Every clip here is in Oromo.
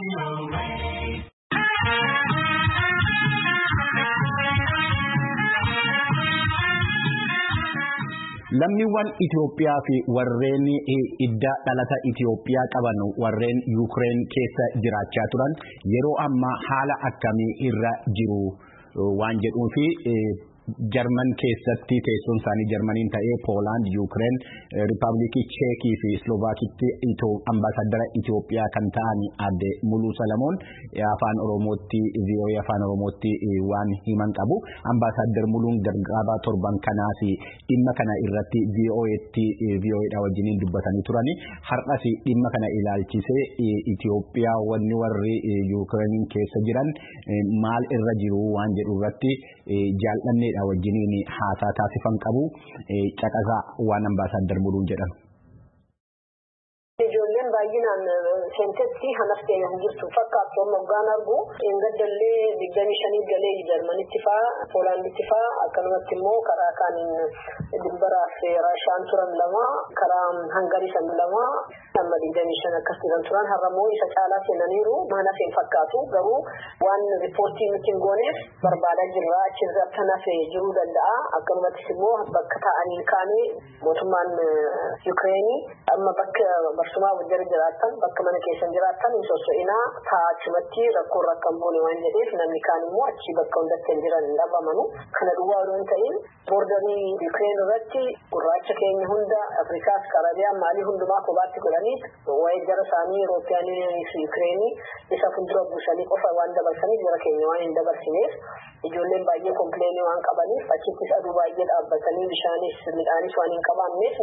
Lammiiwwan Itoophiyaa fi warreen idda dhalata Itoophiyaa qaban warreen Yuukireen keessa jiraachaa turan yeroo ammaa haala akkamii irra jiru waan jedhuu fi Jarman keessatti teessoon isaanii Jarmaniin ta'ee Poolaand, Yuukireen, Rippaabilikii Cheekii fi Slovaakitti ambaasaddara Itoophiyaa kan ta'an adde Muluu Salamoon afaan Oromootti VOA afaan Oromootti waan himan qabu. Ambaasaddar Muluun gargaabaa torban kanaas dhimma kana irratti VOA'tti VOA'dha wajjiniin dubbatanii turani. Har'as dhimma kana ilaalchisee Itoophiyaa wanni warri Yuukireeniin keessa jiran maal irra jiru waan jedhu irratti jaallanneedha wajjiniin haasaa taasifan qabu caqasaa waan ambaasaddar Muluun jedhan. Ijoolleen baay'inaan seentetti hanaftee hin jirtu fakkaattu amma hoggaan argu gadallee digdamii shanii galee jarmanitti faa poolaanditti faa akkanumatti immoo karaa kaaniin dimbaraaf raashaan turan lama karaa hangarii san lama amma digdamii shan akkas jiran turan har'ammoo isa caalaa seenaniiru mana seen fakkaatu garuu waan riippoortii nuti hin gooneef barbaadaa jirra achirratti hafee jiruu danda'a akkanumattis immoo bakka taa'anii kaanii mootummaan Yuukireenii amma bakka barsumaa wajjira jiraattan bakka mana keessan jiraattan hin sosso'inaa taa'achumatti rakkoon rakkan boone waan jedheef namni kaan immoo achi bakka hundatti hin jiran hin dhabamanu kana duwwaa odoo hin ta'in boordarii Yuukireen irratti gurraacha keenya hunda Afrikaas Karabiyaan maalii hundumaa kophaatti godhaniit waa'ee jara isaanii Eurooppiyaan fi Yuukireenii isa fuuldura buusanii qofa waan dabarsaniif jara keenya waan hin dabarsineef ijoolleen baay'ee kompleenii waan qabaniif achittis aduu baay'ee dhaabbatanii bishaanis midhaanis waan hin qabaanneef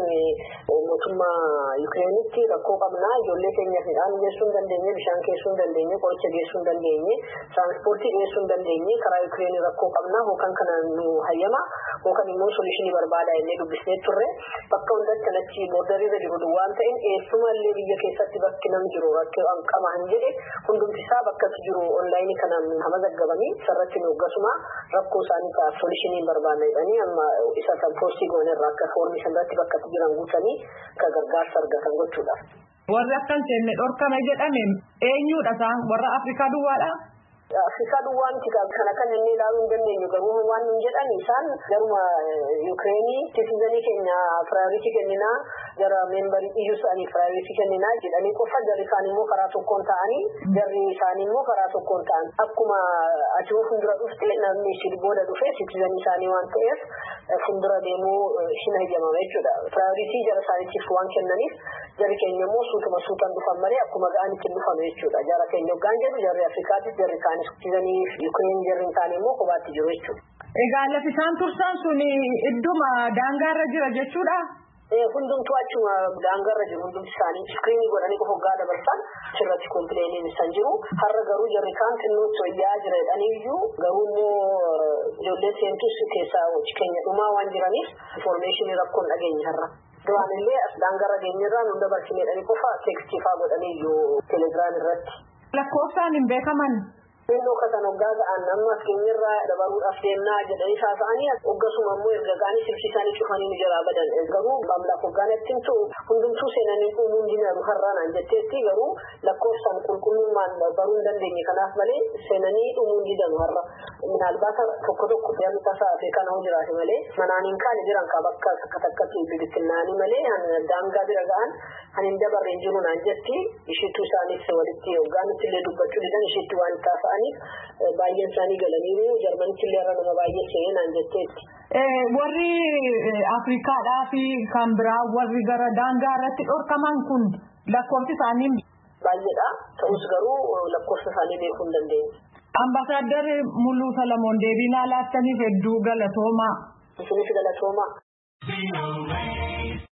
mootummaa Yukireenitti rakkoo qabnaa ijoollee keenyaaf midhaan geessuu hin dandeenye bishaan geessuu hin dandeenye qoricha geessuu hin dandeenye tiraanspoortii geessuu hin dandeenye karaa Yukireenii rakkoo qabnaa hookan kana nu hayyama hookan immoo solishinii barbaada jennee dubbisnee turre bakka hundatti kanatti boordariirra jiru waan ta'in eessumallee biyya keessatti bakki nam jiru rakkoo qaba hin jedhe hundumti isaa bakkatti jiru onlaayinii kanaan hamazaggabanii sarratti nu gasuma rakkoo isaanii ta'a solishinii barbaadna jedhanii amma isa san poostii goonerra akka foormii sanarratti bakkatti jiran guutanii akka gargaarsa argatan gochuudhaaf. Warri akkan seenne dhorkame jedhame eenyudha isaan warra Afrikaa duwwaadha? Afrikaa duwwaa miti kana kan inni ilaaluu hin dandeenyu garuu waan nun jedhan isaan garuma Yuukireenii sitizanii keenya piraayoritii kenninaa jara meembarii iyyuu isaanii piraayoritii kenninaa jedhanii qofa jarri isaanii immoo karaa tokkoon ta'anii jarri isaanii immoo karaa tokkoon ta'an akkuma ati fuuldura dhufte namni si booda dhufe sitizanii isaanii waan ta'eef fuuldura deemuu hin hayyamama jechuudha. Piraayoritii jara isaaniitiif waan kennaniif jarri keenya immoo suutuma suutan dhufan malee akkuma ga'anitti dhufan jechuudha. Jara keenya hoggaan jedhu jarri Afrikaattis jarri isaanii sitizanii Yuukireen jarri isaanii immoo kophaatti jiru jechuudha. Egaa lafi isaan tursan sun idduma daangaarra jira jechuudha. hundumtuu achuma daangarra jiru hundumti isaanii iskiriinii godhanii qofa hoggaa dabarsan sirratti kompileeniin isaan jiru har'a garuu jarri kaan xinnootti wayyaa jira jedhaniiyyuu garuu immoo ijoollee seentus keessaa keenya dhumaa waan jiraniif infoormeeshinii rakkoon dhageenye har'a. Duraan illee as daangarra geenyerraa nu dabarsine jedhanii qofa teekstii fa'aa godhaniiyyuu teelegiraam irratti. Lakkoofsaan hin beekaman. Xinnoo katan hoggaa ga'an amma keenyarraa dabaruudhaaf deemnaa jedhanii haasa'anii hoggasuma immoo erga ga'anii sibsiisanii cufanii nu jalaa badan garuu maamlaaf hoggaan ittiin ta'u hundumtuu seenanii uumuun dinaru har'aanaan jetteetti garuu lakkoofsaan qulqullummaan baruu hin dandeenye kanaaf malee seenanii uumuun didanu har'a minaalbaata tokko tokko yaadni tasaa fi kana hoo jiraate malee manaan hin kaane jiran ka bakka akka takkatti bibittinnaanii malee daangaa bira ga'an kan hin dabarre hin jiru naan jetti ishiitu isaanis walitti hoggaanitti illee dubbachuu didan ishiitti waan taasa'an isaanii baay'een isaanii galaniiru jarmanitti illee irra nama baay'ee seenaan jetteetti. Warri Afrikaadhaa fi kan biraa warri gara daangaa irratti dhorkaman kun lakkoofsi isaanii baay'eedha. Ta'us garuu lakkoofsa isaanii beekuu hin dandeenye. Ambaasaadder Muluu Salamoon deebii naa laattaniif hedduu galatoomaa. Isinis galatoomaa.